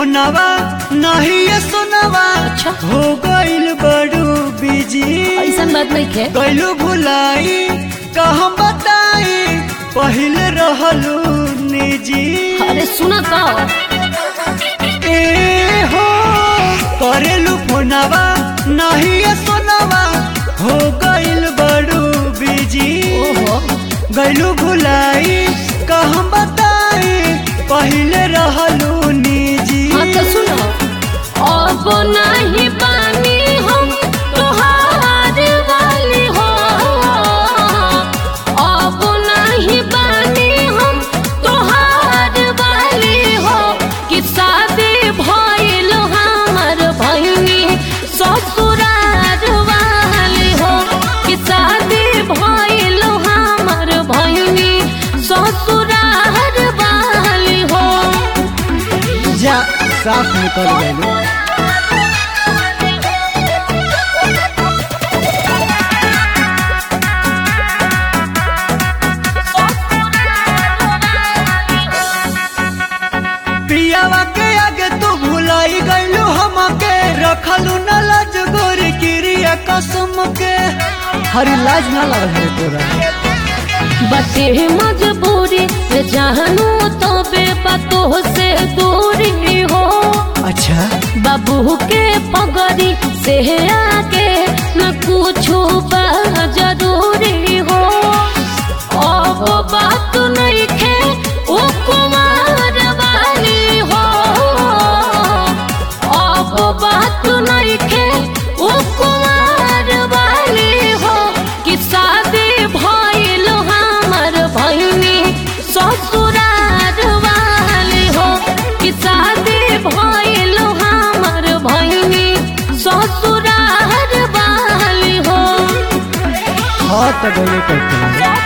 फोनवा नहीं ये सुनवा अच्छा। हो गइल बड़ू बिजी ऐसा बात नहीं खे गइलू भुलाई का हम बताई पहले रहलू निजी अरे सुना तो ए हो करेलू फोनवा नहीं ये सुनवा हो गइल बड़ू बिजी ओहो गइलू भुलाई का हम बताई पहले रहलू निजी हाँ तो सुनो अब नहीं पानी हम तोहार वाली हो अब नहीं पानी हम तोहार वाली हो कि शादी भइल हमर भइनी ससुरार वाली हो कि शादी भइल हमर भइनी ससुरार वाली हो जा साफ निकल गइलू पियावा के आगे तू भुलाई गइलू हमके रखलू न लाज गोरी क्रिया कसम के हरी लाज ना लग है तोरा बटे मजबूरी से जानू तो बेपतो से दूरी हो अच्छा बाबू के पगड़ी से आके न कुछ जरूरी हो अब बात नहीं खे ओ कुमार वाली हो अब बात नहीं खे ओ कुमार वाली हो कि शादी भइल हमर भइनी ससुरार वाली हो कि शादी भइल हमर भइनी ससुरार वाली हो हाँ तो गले करते हैं